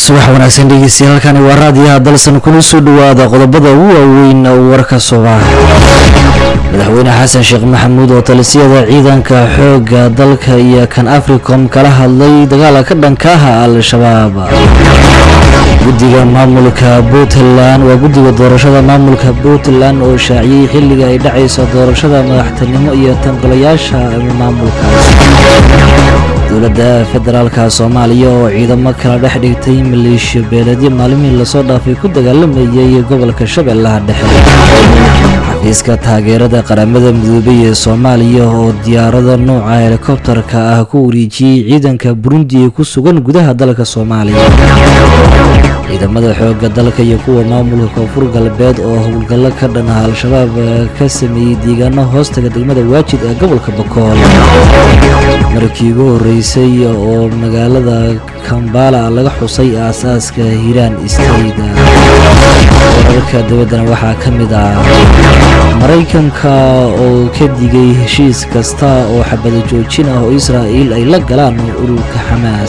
subax wanaagsan dhegeystayaal halkani waa raadiyaha dalsan kuna soo dhawaada qodobada ugu waaweyn warka subax madaxweyne xasan sheekh maxamuud oo talisiyada ciidanka xoogga dalka iyo kan africom kala hadlay dagaala ka dhankaha al-shabaab guddiga maamulka puntland waa guddiga doorashada maamulka puntland oo shaaciyey xilliga ay dhacayso doorashada madaxtinimo iyo tanqolayaasha maamulkaas dowladda federaalka soomaaliya oo ciidamo kala dhex dhigtay maleeshiya beeledyo maalmihii lasoo dhaafay ku dagaalamayay gobolka shabeellaha dhexe xafiiska taageerada qaramada midoobay ee soomaaliya oo diyaarada nooca helikobtarka ah ku wareejiyey ciidanka burundi ee ku sugan gudaha dalka soomaaliya ciidamada xoogga dalka iyo kuwa maamulka koonfur galbeed oo howlgallo ka dhan ah al-shabaab ka sameeyey deegaano hoostaga degmada waajid ee gobolka bakool markii ugu horeysay oo magaalada kambala laga xusay aasaaska hiiraan state wararka dabaddana waxaa ka mid ah maraykanka oo ka digay heshiis kasta oo xabado joojin ah oo israa'iil ay la galaan ururka xamaas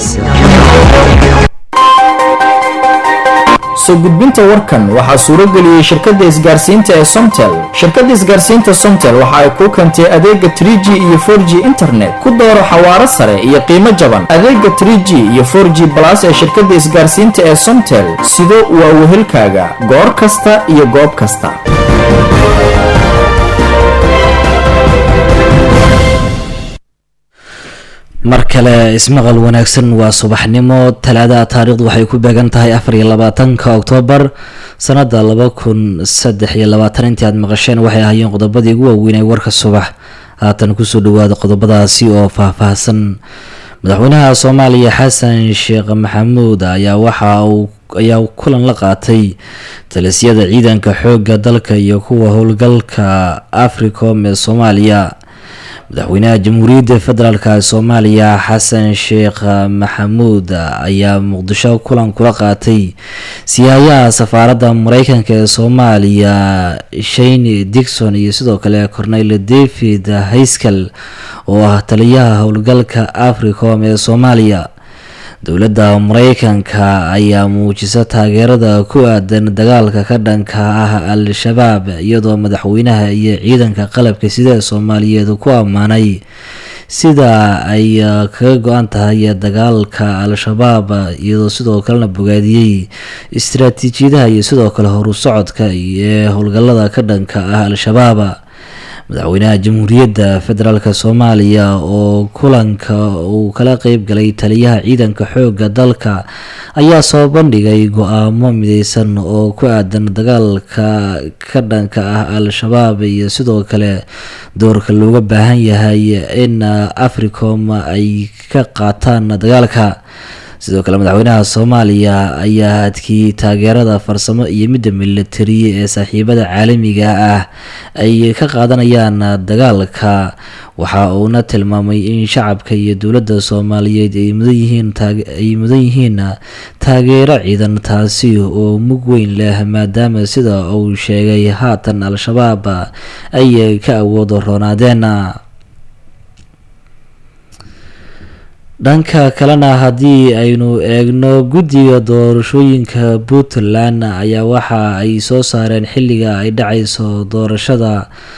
soo gudbinta warkan waxaa suurageliyey shirkadda isgaarsiinta ee somtel shirkadda isgaarsiinta somtel waxa ay kuu keentay adeega 3g iyo 4g internet ku dooro xawaaro sare iyo qiimo jaban adeega 3g iyo 4g balas ee shirkadda isgaarsiinta ee somtel sido waa wehelkaaga goor kasta iyo goob kasta mar kale ismaqal wanaagsan waa subaxnimo talaadaha taariikhdu waxay ku beegan tahay afar iyo labaatanka oktoobar sanada laba kun saddex iyo labaatan intii aad maqasheen waxay ahaayeen qodobadii ugu waaweynay warka subax haatan kusoo dhawaada qodobadaasi oo faahfaahsan madaxweynaha soomaaliya xasan sheekh maxamuud ayaa waxa uu ayaa kulan la qaatay talisyada ciidanka xoogga dalka iyo kuwa howlgalka africom ee soomaaliya madaxweynaha jamhuuriyadda federaalk soomaaliya xasan sheekh maxamuud ayaa muqdisho kulan kula qaatay siyaayaha safaaradda mareykanka ee soomaaliya shane dixon iyo sidoo kale cornel david hayskal oo ah taliyaha howlgalka africom ee soomaaliya dowladda mareykanka ayaa muujisa taageerada ku aadan dagaalka ka dhanka ah al-shabaab iyadoo madaxweynaha iyo ciidanka qalabka sida soomaaliyeed ku ammaanay sida ay kaga go-an tahay dagaalka al-shabaab iyadoo sidoo kalena bogaadiyey istaraatiijiyadaha iyo sidoo kale horu socodka ee howlgalada ka dhanka ah al-shabaab madaxweynaha jamhuuriyadda federaalk soomaaliya oo kulanka uu kala qeyb galay taliyaha ciidanka xoogga dalka ayaa soo bandhigay go-aamo mideysan oo ku aadan dagaalka ka dhanka ah al-shabaab iyo sidoo kale doorka looga baahan yahay in africom ay ka qaataan dagaalka sidoo kale madaxweynaha soomaaliya ayaa adkiyey taageerada farsamo iyo midda militari ee saaxiibada caalamiga ah ay ka qaadanayaan dagaalka waxa uuna tilmaamay in shacabka iyo dowladda soomaaliyeed ay mudan yihiin taageero ciidan taasi oo mug weyn leh maadaama sida uu sheegay haatan al-shabaab ay ka awoodo roonaadeen dhanka kalena haddii aynu eegno guddiga doorashooyinka puntland ayaa waxa ay soo saareen xilliga ay dhacayso doorashada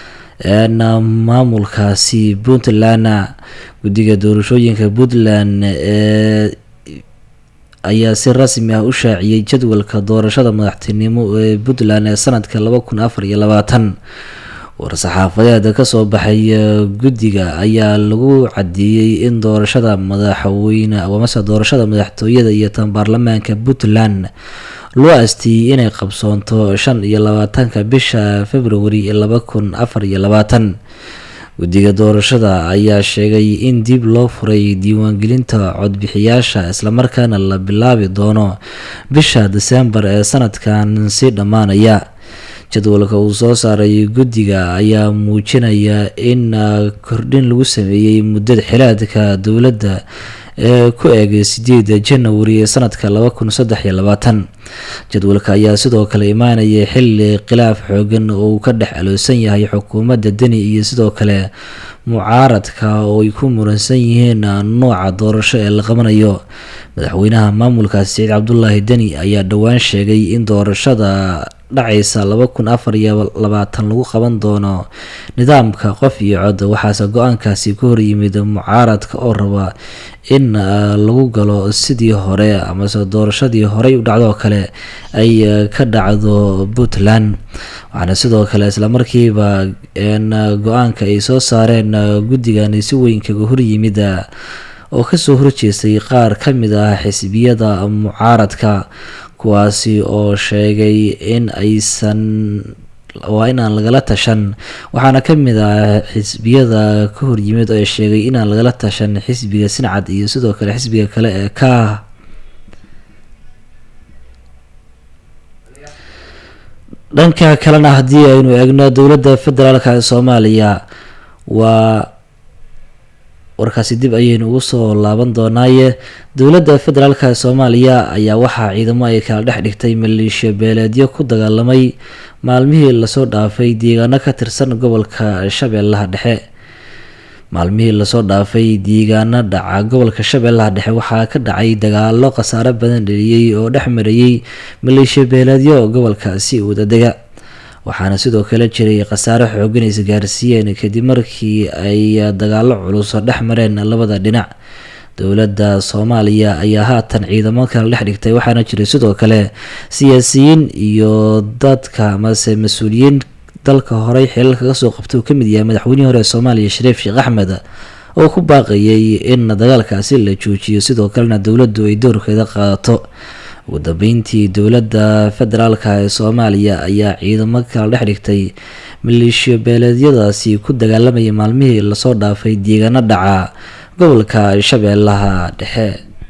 maamulkaasi puntland guddiga doorashooyinka puntland ee ayaa si rasmi ah u shaaciyey jadwalka doorashada madaxtinimo ee puntland ee sanadka laba kun afar iyo labaatan war-saxaafadeed kasoo baxay guddiga ayaa lagu cadeeyey in doorashada madaxweyne amase doorashada madaxtooyada iyo tan baarlamaanka puntland loo asteeyey inay qabsoonto shan iyo labaatanka bisha februari laba kun afar iyo labaatan guddiga doorashada ayaa sheegay in dib loo furay diiwaangelinta codbixiyaasha islamarkaana la bilaabi doono bisha desembar ee sanadkan si dhammaanaya jadwalka uu soo saaray guddiga ayaa muujinaya in kordhin lagu sameeyey muddada xilaadka dowladda ee ku eegay sideeda janawari ee sanadka laba kun saddex iyo labaatan jadwalka ayaa sidoo kale imaanaya xili khilaaf xoogan oo uu ka dhex aloosan yahay xukuumadda deni iyo sidoo kale mucaaradka oo ay ku muransan yihiin nooca doorasho ee la qabanayo madaxweynaha maamulkaasi saciid cabdulaahi deni ayaa dhowaan sheegay in doorashada dhacaysa laba kun afar iyo labaatan lagu qaban doono nidaamka qof iyo cod waxaase go-aankaasi ka horyimid mucaaradka oo raba in lagu galo sidii hore amase doorashadii horey u dhacdoo kale ay ka dhacdo puntland waxaana sidoo kale islamarkiiba go-aanka ay soo saareen guddigani si weyn kaga horyimid oo kasoo horjeestay qaar ka mid ah xisbiyada mucaaradka kuwaasi oo sheegay in aysan waa inaan lagala tashan waxaana ka mid ah xisbiyada ka horyimid oo sheegay inaan lagala tashan xisbiga sincad iyo sidoo kale xisbiga kale ee ka dhanka kalena haddii aynu eegno dowladda federaalka ee soomaaliya waa warkaasi dib ayaynu ugu soo laaban doonaaye dowladda federaalka ee soomaaliya ayaa waxaa ciidamo ay kala dhex dhigtay maleeshiya beeleedyo ku dagaalamay maalmihii lasoo dhaafay deegaano ka tirsan gobolka shabeellaha dhexe maalmihii lasoo dhaafay deegaano dhaca gobolka shabeellaha dhexe waxaa ka dhacay dagaalo khasaaro badan dheliyey oo dhex marayey maleeshiya beeleedyo gobolkaasi wadadega waxaana sidoo kale jiray khasaare xoogan isgaarsiiyeen kadib markii ay dagaalo culus dhex mareen labada dhinac dowladda soomaaliya ayaa haatan ciidamo kala dhex dhigtay waxaana jiray sidoo kale siyaasiyiin iyo dadka amase mas-uuliyiin dalka horey xilal kaga soo qabta uu kamid yahay madaxweynihii hore ee soomaaliya shariif sheekh axmed oo ku baaqayay in dagaalkaasi la joojiyo sidoo kalena dowladdu ay doorkeeda qaadato ugu dambeyntii dowladda federaalka ee soomaaliya ayaa ciidamo kala dhex dhigtay maleeshiyo beeleedyadaasi ku dagaalamaya maalmihii lasoo dhaafay deegaano dhaca gobolka shabeellaha dhexe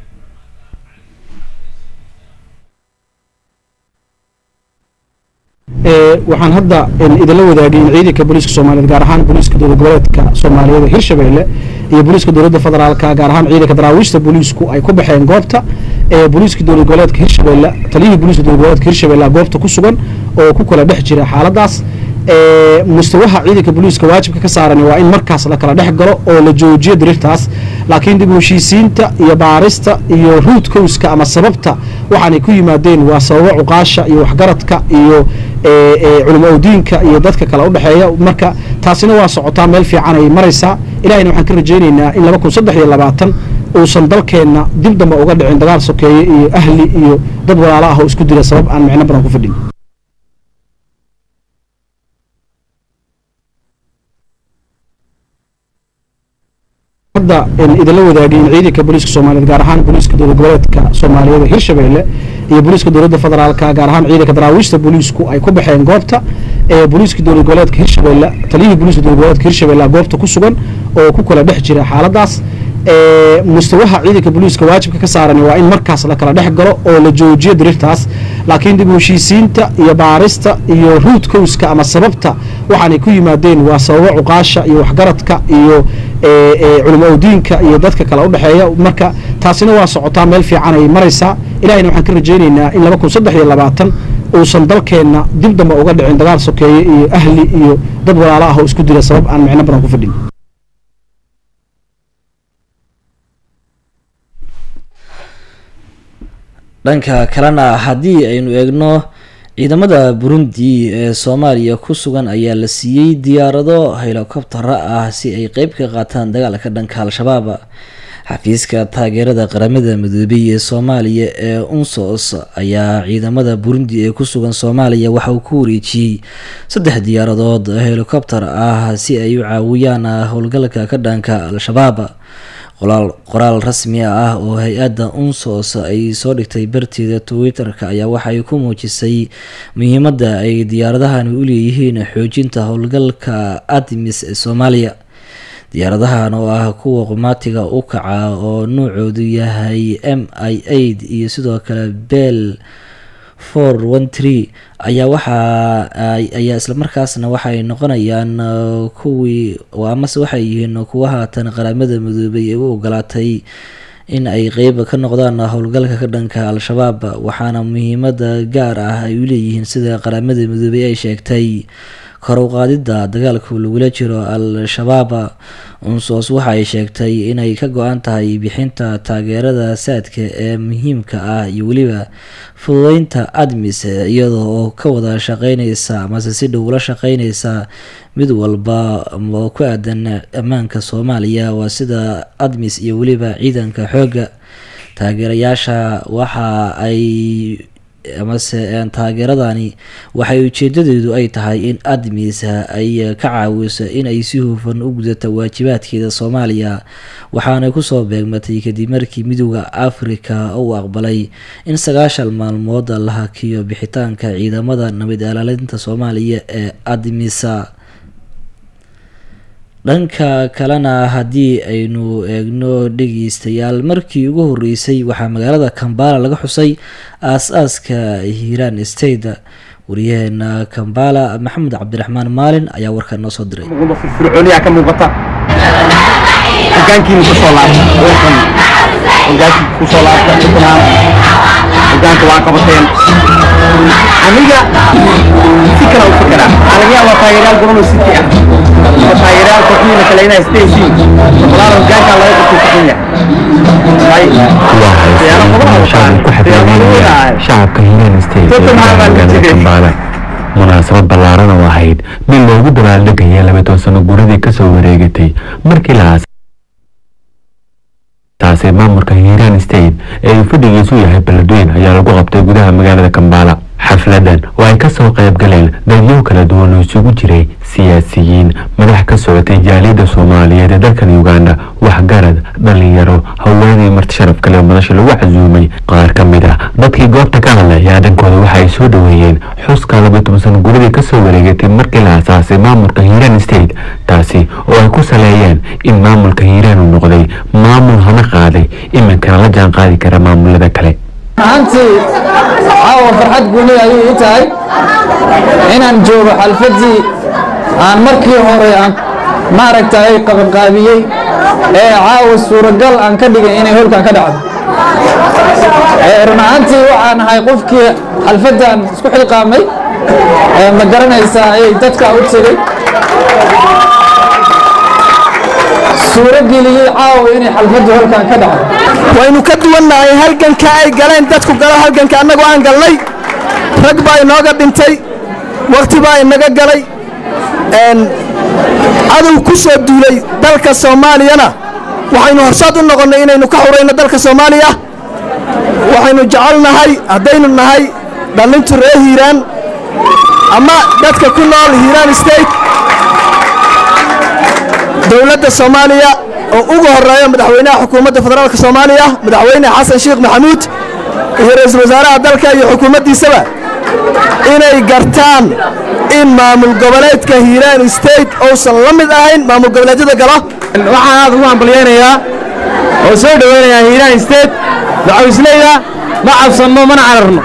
waxaan hadda idinla wadaagay in ciidanka booliiska soomaaliyeed gaar ahaan booliiska dowlad goboleedka soomaaliyeed ee hirshabeelle iyo booliiska dowladda federaalka gaar ahaan ciidanka daraawiishta booliisku ay ku baxeen goobta ee booliiska dowlad goboleedka hirshabeelle taliyihii booliiska dowlad goboleedka hirshabeelle goobta ku sugan oo ku kala dhex jira xaaladaas mustawaha ciidanka booliiska waajibka ka saaran waa in markaas la kala dhex galo oo la joojiyo dirirtaas laakiin dib u heshiisiinta iyo baarista iyo ruud kowska ama sababta waxaanay ku yimaadeen waa sababo cuqaasha iyo waxgaradka iyo culimo diinka iyo dadka kale udhexeeya marka taasina waa socotaa meel fiican ay maraysaa ilahayna waxaan ka rajaynaynaa in laba kun saddex iyo labaatan uusan dalkeenna dib dambe uga dhicin dagaal sokeeye iyo ahli iyo dad walaalo ah oo isku dila sabab aan micno badan ku fadhin hadda idinla wadaagay in ciidanka booliiska soomaaliyeed gaar ahaan booliiska dowlad goboleedka soomaaliyeed ee hirshabeelle iyo booliiska dowladda federaalka gaar ahaan ciidanka daraawiishta booliisku ay ku baxeen goobta ee booliiska dowlad goboleedka hirshabeelle taliyihii booliiska dowlad goboleedka hirshabeelle goobta ku sugan oo ku kala dhex jira xaaladaas mustawaha ciidanka booliiska waajibka ka saaran waa in markaas la kala dhex galo oo la joojiyo dirirtaas laakiin dib u heshiisiinta iyo baarista iyo ruud kowska ama sababta waxaanay ku yimaadeen waa sababo cuqaasha iyo waxgaradka iyo culimo diinka iyo dadka kale udhexeeya marka taasina waa socotaa meel fiican ay maraysaa ilahayna waxaan ka rajaynaynaa in laba kun saddex iyo labaatan uusan dalkeenna dib dambe uga dhicin dagaal sokeeye iyo ahli iyo dad walaalo ah oo isku dila sabab aan micno badan ku fadhin dhanka kalena haddii aynu eegno ciidamada burundi ee soomaaliya ku sugan ayaa la siiyey diyaarado helikobtara ah si ay qeyb ka qaataan dagaalka dhanka al-shabaab xafiiska taageerada qaramada midoobay ee soomaaliya ee unsos ayaa ciidamada burundi ee ku sugan soomaaliya waxa uu ku wareejiyey saddex diyaaradood helikobter ah si ay u caawiyaan howlgalka ka dhanka al-shabaab qoraal rasmi ah oo hay-adda unsos ay soo dhigtay barteeda twitter-ka ayaa waxay ku muujisay muhiimadda ay diyaaradahani u leeyihiin xoojinta howlgalka admis ee soomaaliya diyaaradahan oo ah kuwa qumaatiga u kaca oo nuucoodu yahay m i aid iyo sidoo kale bell four one tree ayaa waxaa ayaa islamarkaasna waxay noqonayaan kuwii amase waxay yihiin kuwa haatan qaramada midoobay ee u ogolaatay in ay qeyb ka noqdaan howlgalka ka dhanka al-shabaab waxaana muhiimada gaar ah ay u leeyihiin sida qaramada midoobay ay sheegtay kor u qaadidda dagaalka lagula jiro al-shabaab unsos waxa ay sheegtay inay ka go-an tahay bixinta taageerada saadka ee muhiimka ah iyo weliba fududeynta admis iyadoo oo ka wada shaqeyneysa amase si dhow ula shaqeyneysa mid walba oo ku aadan ammaanka soomaaliya waa sida admis iyo weliba ciidanka xoogga taageerayaasha waxa ay amase taageeradani waxay ujeedadeedu ay tahay in admis ay ka caawiso in ay si hufan u gudato waajibaadkeeda soomaaliya waxaanay kusoo beegmatay kadib markii midooda afrika uu aqbalay in sagaashan maalmood la hakiyo bixitaanka ciidamada nabad ilaalinta soomaaliya ee admisa dhanka kalena haddii aynu eegno dhegeystayaal markii ugu horeysay waxaa magaalada kambala laga xusay aas-aaska hiiraan state wariyaheena kambala maxamed cabdiraxmaan maalin ayaa warkaa noo soo diray firfircooniyaa ka muuqata hogaankiina kusoo laabta hogaankii kusoo laabta puntland hogaanka waa qabateen aniga si kala u fikiraa aniga waa taageerayaal goboloo city ah waa taageerayaal kooxdiina kale inay staysiin boqolaal hogaankaa laga qabtay shacabka hiiraan state ee magaalada kambaala munaasabad ballaaran oo ahayd mid loogu dabaaldegaya labaatan sano guradii kasoo wareegatay markii la taasi maamulka hiiraan state ee uu fadhigiisu yahay beledweyn ayaa lagu qabtay gudaha magaalada kambaala xafladan oo ay kasoo qayb galeen dadyo kala duwan oo isugu jiray siyaasiyiin madax ka socotay jaaliyadda soomaaliyeed ee dalkan uganda waxgarad dhalinyaro haweenay marti sharaf kale oo madasha lagu casuumay qaar ka mid ah dadkii goobta ka hadlay ayaa dhankooda waxa ay soo dhoweeyeen xuska laba toban sano guradii kasoo wareegatay markii la asaasay maamulka hiiraan state taasi oo ay ku saleeyeen in maamulka hiiraan uu noqday maamul hana qaaday iminkana la jaan qaadi kara maamulada kale ahaantii caawa farxad guuli ayuu ii tahay inaan joogo xalfaddii aan markii hore aan maaragtay qabanqaabiyey ee caawa suuragal aan ka dhigay inay holkan ka dhacdo run ahaantii waxaan ahay qofkii xalfaddan isku xilqaamay ma garanaysaa ayay dadka u tegey suurageliyey caawa inay xalfaddu holkan ka dhacdo waynu ka duwannahay halganka ay galeen dadku galo halganka annagu aan galnay rag baa inooga dhintay wakhti baa inaga galay cadow ku soo duulay dalka soomaaliyana waxaynu horsaad u noqonnay inaynu ka xurayno dalka soomaaliya waxaynu jecelnahay haddaynu nahay dhallintu ree hiiraan ama dadka ku nool hiiraan state dowladda soomaaliya oo ugu horeeya madaxweynaha xukuumadda federaalka soomaaliya madaxweyne xasan sheekh maxamuud iyo ra-iisul wasaaraha dalka iyo xukuumaddiisaba inay gartaan in maamul goboleedka hiiraan state uusan la mid ahayn maamul goboleedyada galo waxaan aad ugu hambalyaynayaa oo soo dhoweynayaa hiiraan state dacawisleyda ma cabsanno mana cararno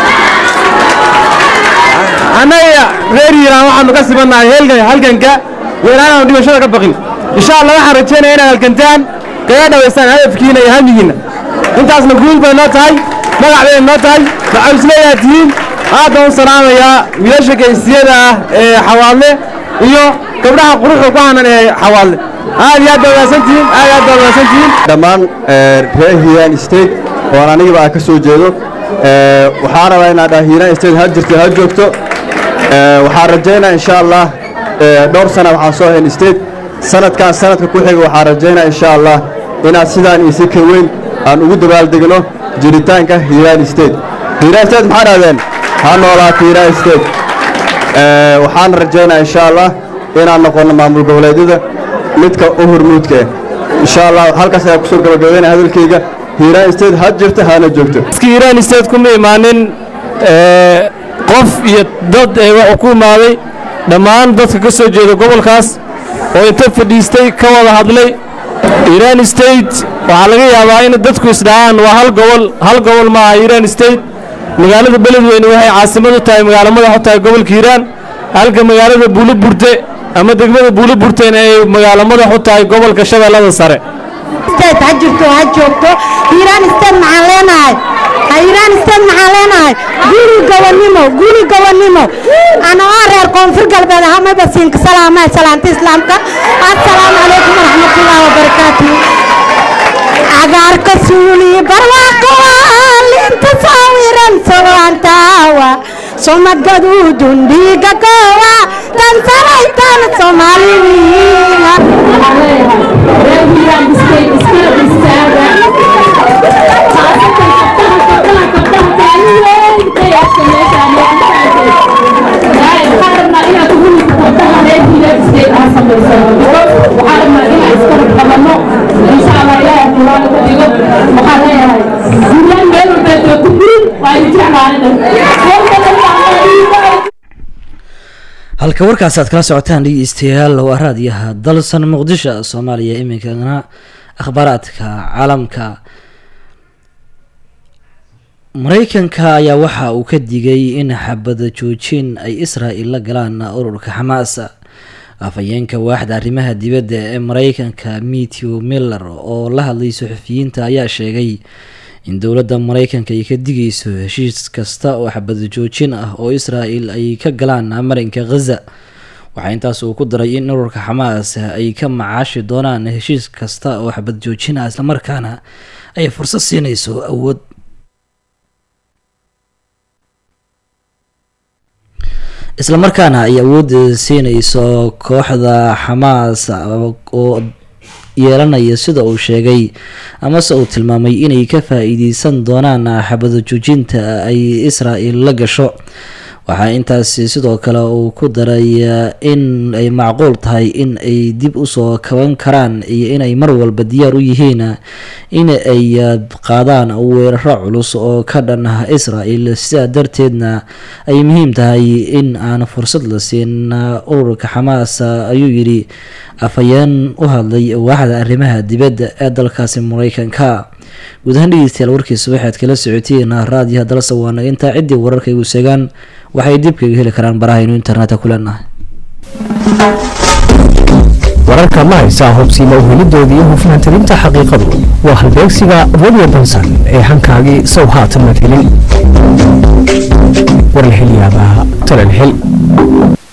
annaga reer hiiraan waxaanu ka sibannahay halganka weeraanaanu dhimashada ka baqin insha allah waxaan rajaynaya inaad halgantaan kaga dhawaystaan hadafkiina iyo hamigiinna intaasna guul bay noo tahay magac bay noo tahay dacawisleeyaa tihiin aad baan u salaamayaa wiilasha geysiyada ah ee xawaadle iyo gabdhaha quruxda ku hanan ee xawaadle aad iyo aad baa wanaagsantihiin aad iyo aad baa wanaagsantihiin dhammaan reer hiiraan state oo aan anigaba aan ka soo jeedo waxaan rabaa inaan dhaha hiiraan state ha jirto ha joogto waxaan rajaynaa insha allah dhowr sana waxaan soo hayn state sanadkan sanadka ku xiga waxaan rajaynaa insha allah inaad sidaan iyo si ka weyn aan ugu dabaaldegno jiritaanka hiiraan state hiiraan state maxaa dhahdeen ha noolaato hiiraan state waxaan rajaynaa insha allah inaan noqonno maamul goboleedyada midka u hormuudka ah insha allah halkaas ayaa kusoo gabagabeynaya hadalkayga hiiraan state ha jirta hana joogto hiiraan state kuma imaanin qof iyo dad ee wuxuu ku imaaday dhammaan dadka ka soo jeeda gobolkaas oo inta fadhiistay ka wada hadlay iiraan state waxaa laga yaabaa in dadku isdhahaan waa hal gobol hal gobol maaha iiraan state magaalada beledweyne waxay caasimad u tahay magaalo madax u tahay gobolka hiiraan halka magaalada buuloburte ama degmada buuloburtena ay magaalo madax u tahay gobolka shabeellada sare ha jirto ha joogto hiiraan state maxaan leenahay hiiraan isteed maxaan leenahay guri gobonnimo guri gobonnimo anoo reer koonfur galbeed ahamaba siinka salaama salaanta islaamka assalaamu calaykum waraxmatullaahi wabarakaatu cagaarka suuli barwaaqo linta sawiran solaantaawa soma gaduudun dhiiga goowa tan saraytan soomaaliwiina halka warkaas aad kala socotaan dhegeystayaal waa raadiyaha dalsan muqdisho soomaaliya iminkana akhbaaraadka caalamka mareykanka ayaa waxa uu ka digay in xabada joojin ay israa'il la galaan ururka xamaas afhayeenka waaxda arrimaha dibadda ee mareykanka metew miller oo la hadlay suxufiyiinta ayaa sheegay in dowladda mareykanka ay ka digayso heshiis kasta oo xabada joojin ah oo israa'il ay ka galaan marinka khaza waxaa intaas uu ku daray in ururka xamaas ay ka macaashi doonaan heshiis kasta oo xabad joojin ah islamarkaana ay fursad siinayso awood islamarkaana ay awood siinayso kooxda xamaas oo yeelanaya sida uu sheegay amase uu tilmaamay inay ka faa-iideysan doonaan xabada joojinta ay israa'il la gasho waxaa intaasi sidoo kale uu ku daray in ay macquul tahay in ay dib usoo kaban karaan iyo inay mar walba diyaar u yihiin in ay qaadaan weeraro culus oo ka dhan ah israa'il sidaa darteedna ay muhiim tahay in aan fursad la siin ururka xamaas ayuu yidhi afhayeen u hadlay waaxda arrimaha dibadda ee dalkaasi mareykanka guud ahaan dhegeystayaal warkiisa waxaad kala socoteen raadiyaha dalsa waana intaa ciddii wararka igu seegaan waxay dib kaga heli karaan barahaynu internetka ku leenahay wararka ma haysaa hubsiima uhelidoodii iyo hufnaantirinta xaqiiqadu waa halbeegsiga radio bansan ee hankaagii sow haatan mad helin war la helyaabaa talal hel